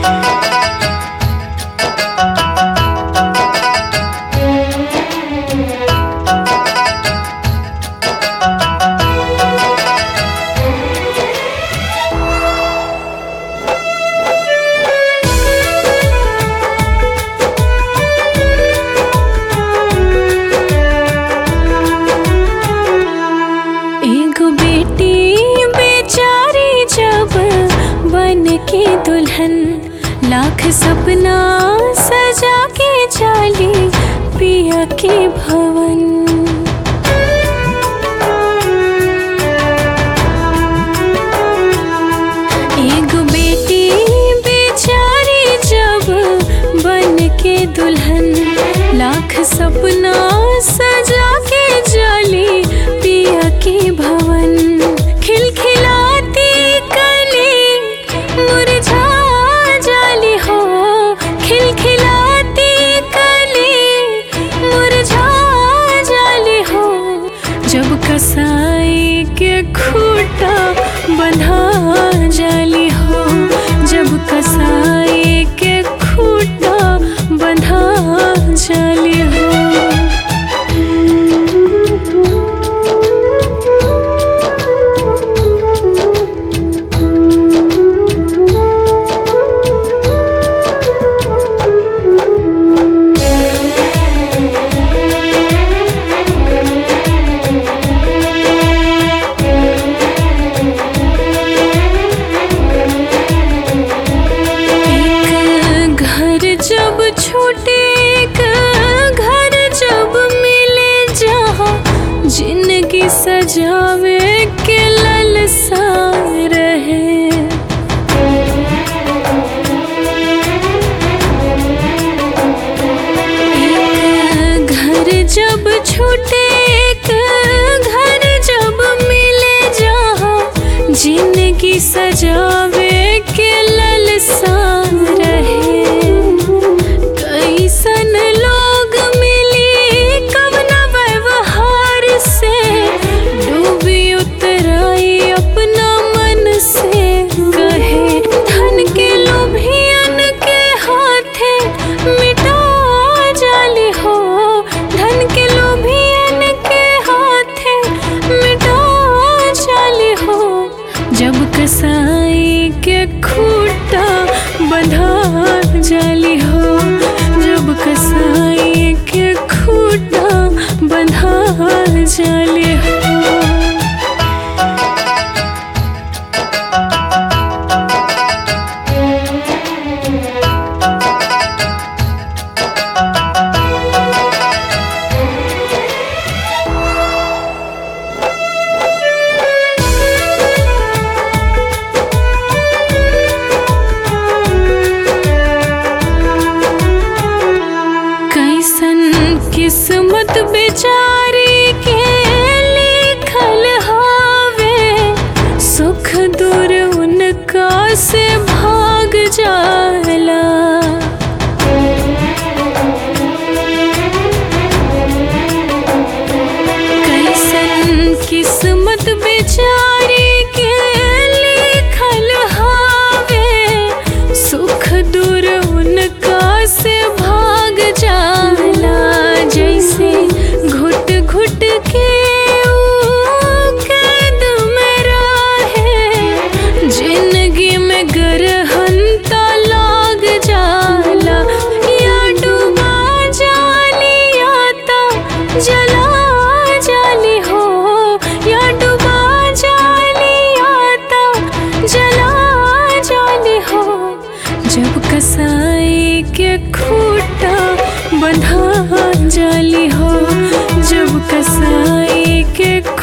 एगो बेटी बेचारी जब बन के दुल्हन लाख सपना सजा के चाली पिया के भवन एगो बेटी बेचारी जब बन के दुल्हन लाख सपना सजा के जाली पिया के भवन खिलखिलाती कली मुरझा जाली हो खिलखिलाती कली मुरझा जाली हो जब कसाई के खूटा बंधा जाली हो जब कसाई के खूटा बंधा जाली हो एक घर जब छूटे एक घर जब मिले जहाँ जिंदगी सजावे के ललसा रहे एक घर जब छूटे एक घर जब मिले जहाँ जिंदगी सजावे के ललसा रहे कैसन लोग मिली कवना व्यवहार से डूबी उतराई अपना मन से कहे धन के लोभियन के हाथे मिटा जाली हो धन के लोभियन के हाथे मिटा जाली हो जब कसाई के खूटा बंधा जाली हो जब कसाई के खूटा बंधा जाली हो कैसन किस्मत बेचारी के लिखल हावे सुख दूर उनका से भाग जाला कैसन किस्मत बेचारी के लिखल हावे सुख दूर उनका से भाग जाला जैसे घुट घुट के ऊ कैद में रहे जिंदगी में गरहन तो लाग जाला या डूबा जाली या तो जला जाली हो या डूबा जाली या तो जला जाली हो जब कसाई के खूटा बंधा जाली हो जब कसाई के